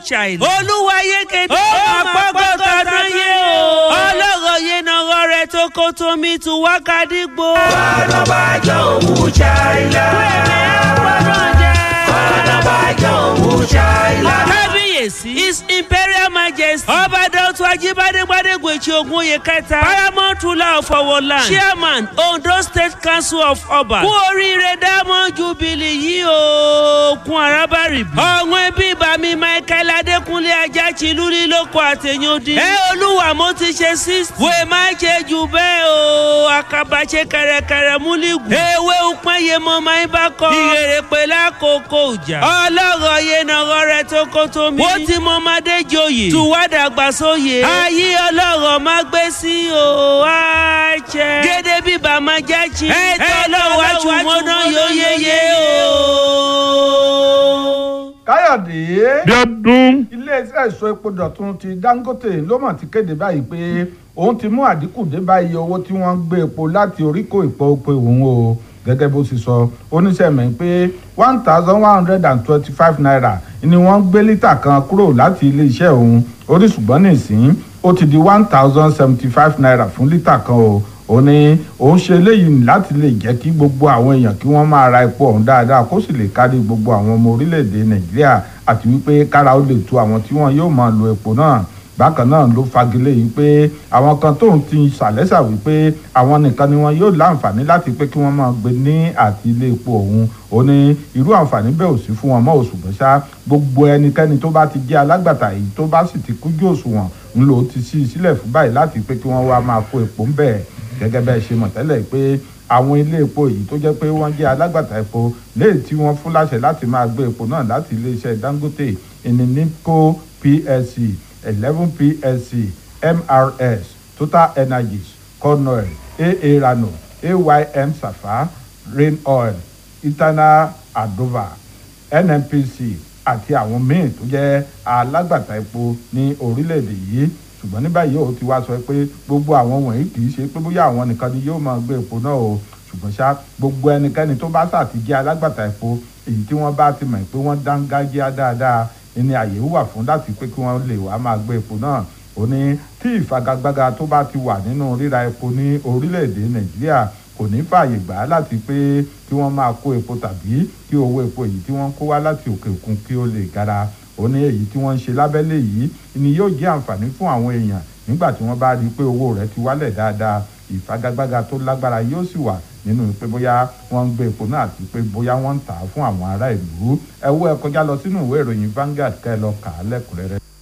child. olúwayé kéde. ó máa pọ́gbọ́ tọdún yé o. ọlọ́rọ̀ yé nàrọ̀ rẹ̀ tó kó tómi tu wákàdígbò. Ọ̀nàbàjọ́ òwú ṣáìlá. Ọ̀nàbàjọ́ òwú ṣáìlá. kábíyèsí his imperial majesty ọba dọ́tun ajíbádé gbadégbèjì ogunye kẹta paramount ruler of our land chairman ondo state council of ọba kú oríire diamond jubilee yìí o kun arábàrìbí ọ̀hún ẹbí bàmí michael adékúnlé ajáchi lúrí lóko àtẹ̀yìndì ẹ olúwa mo ti ṣe six wèé má ṣe jù bẹ́ẹ̀ o àkàbà ṣe kẹrẹkẹrẹ múlígù ewé upẹ́yẹ mọ́ máa ń bá kọ́ ìrèrè pé lákòókò ìjà ọlọ́rọ̀ yẹn nàrọ̀ rẹ̀ tó kó tó mi. ó ti mọ ọmọdé joyè tùwá dàgbàsóyè. ayé ọlọ́rọ̀ má gbé sí o àjẹ́. gédé bíbá máa jáchi. ẹ tọ́lọ́ wájú mọ́nà yóò yéye o. káyọ̀dé Bíọ́dún. iléeṣẹ́ ìsọ epo dọ̀tun ti dangote ló mọ̀ ti kéde báyìí pé òun ti mú àdínkù dé bá iye owó tí wọ́n ń gbé epo láti oríkò ìpò pé òun o gẹ́gẹ́ bó ṣe sọ oníṣẹ́ mi pé one thousand one hundred and twenty-five naira ni wọ́n gbé lítà kan kúrò láti iléeṣẹ́ òun orí ṣùgbọ́n nìsín ó ti di one thousand seventy-five naira fún lítà kan o ó ní òun ṣe eléyìí láti lè jẹ́ kí gbogbo àwọn èèyàn kí wọ́n máa ra epo ọ̀hún dáadáa kó sì lè kárí gbogbo àwọn ọmọ orílẹ̀-èdè nàìjíríà àti wípé kára ó lè tu àwọn tí wọ́n yóò máa lo epo náà bákan náà ló fagilé yìí pé àwọn kan tóun ti ṣàlẹ́sà wípé àwọn nìkan ni wọn yóò láǹfààní láti pé kí wọ́n máa gbé ní àti ilé epo ọ̀hún ó ní irú àǹfààní bẹ́ẹ̀ ò sí fún wọn mọ́ òṣùgbọ́n ṣá gbogbo ẹnikẹ́ni tó bá ti jẹ́ alágbàtà yìí tó bá sì ti kújú òṣùwọ̀n ń lò ó ti sí i sílẹ̀ fún báyìí láti pé kí wọ́n wá máa kó epo ń bẹ̀ gẹ́gẹ́ bẹ́ẹ̀ ṣe mọ̀ tẹ́lẹ̀ pé àwọn ilé epo yìí tó jẹ́ pé wọ́n jẹ́ alágbàtà epo léyìí tí wọ́n fún láṣẹ láti máa gbé epo náà láti iléeṣẹ́ dangote ìní nipco plc eleven plc mrs total energies cornell aa rano aym safa rain oil eternal adova nnpc àti àwọn míì tó jẹ́ alágbàtà epo ní orílẹ̀-èdè yìí ṣùgbọ́n ní báyìí ó ti wá sọ pé gbogbo àwọn wọ̀nyí kì í ṣe pé bóyá àwọn nìkan ni yóò máa gbé epo náà o ṣùgbọ́n ṣá gbogbo ẹnikẹ́ni tó bá ṣàtijẹ́ alágbàtà epo èyí tí wọ́n bá ti mọ̀ pé wọ́n dángájíá dáadáa ní àyè wà fún láti pé kí wọ́n lè wá máa gbé epo náà ó ní tí ìfagagbága tó bá ti wà nínú ríra epo ní orílẹ̀-èdè nàìjíríà kò ní fààyè gbà á láti pé kí wọ́n máa kó epo tàbí kí owó epo èyí tí wọ́n kó wá láti òkè òkun kí ó lè gara ó ní èyí tí wọ́n ń ṣe lábẹ́lé yìí ni yóò jẹ́ àǹfààní fún àwọn èèyàn nígbà tí wọ́n bá rí i pé owó rẹ̀ ti wálẹ̀ dáadáa ìfagagbága tó lágbára yóò sì wà nínú pé bóyá wọ́n ń gbé epo náà àti pé bóyá wọ́n ń tà á fún àwọn ará ìlú ẹ wo ẹ kọjá lọ sínú ìwé ìròyìn Vanguard kẹ́ ẹ lọ kà á lẹ́kùnrẹ́rẹ́.